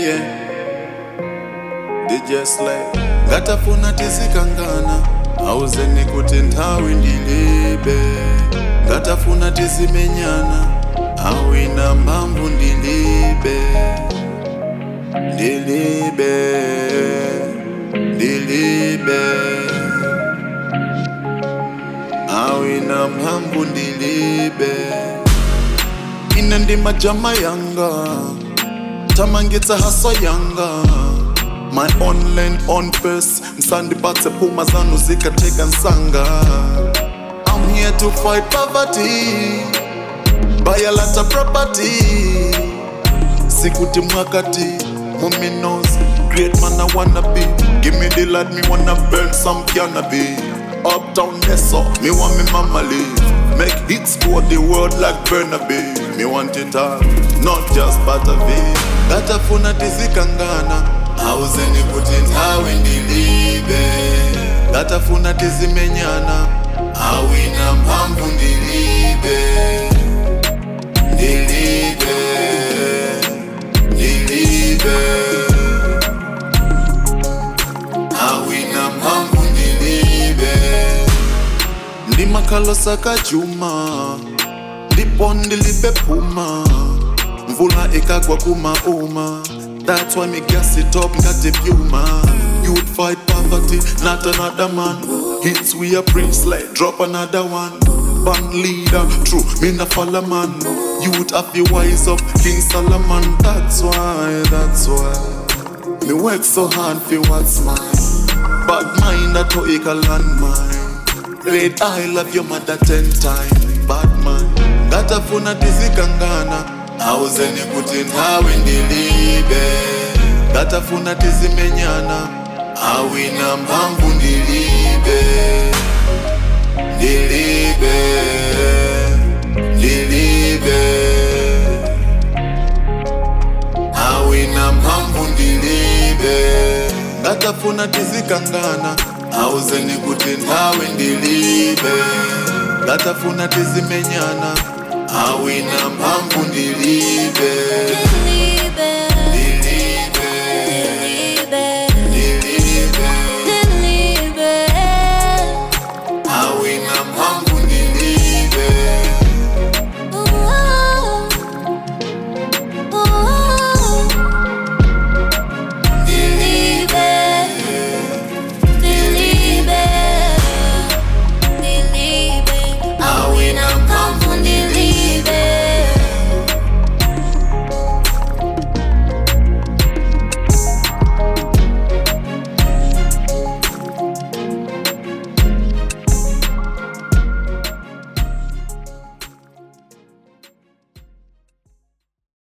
yeah. DJ Slay ngatafuna tizikangana auzeni kuti nthawi ndilibe ngatafuna tizimenyana awina mphamvu ndilibe ndilibe ndilibe awina mphamvu ndilibe ine ndi majama yanga tamangitsa haso yanga my own land on pace msandipatse phuma zanu zikatheka nsanga i'm here to fight poverty buy a lot of property sikuti mwakati muminos great man i wanna be give me the light me wanna burn some cannabis uptown Nesso, me want me mama live make hits for the world like Burnaby me want it all not just part of it ngatafuna tizikangana auzeni kuti nthawi ndilibe ngatafuna tizimenyana awina mphamvu ndilibe ndilibe ndilibe awina mphamvu ndilibe ndimakhalosa kajuma ndipo ndilibe phuma mvula ikagwa kumauma that's why me gas it up ngati pyuma you'd fight poverty not another man hits we a prince like drop another one band leader true me na follow man you'd have you wise up king solomon that's why that's why me work so hard for what's mine bad mind that to a landmine Red I love your mother ten times Bad man ngatafuna tizikangana auzeni kuti nthawi ndilibe ngatafuna tizimenyana awina mphamvu ndilibe ndilibe ndilibe awina mphamvu ndilibe ngatafuna tizikangana auzeni kuti nthawi ndilibe ngatafuna tizimenyana awina mphamvu ndilibe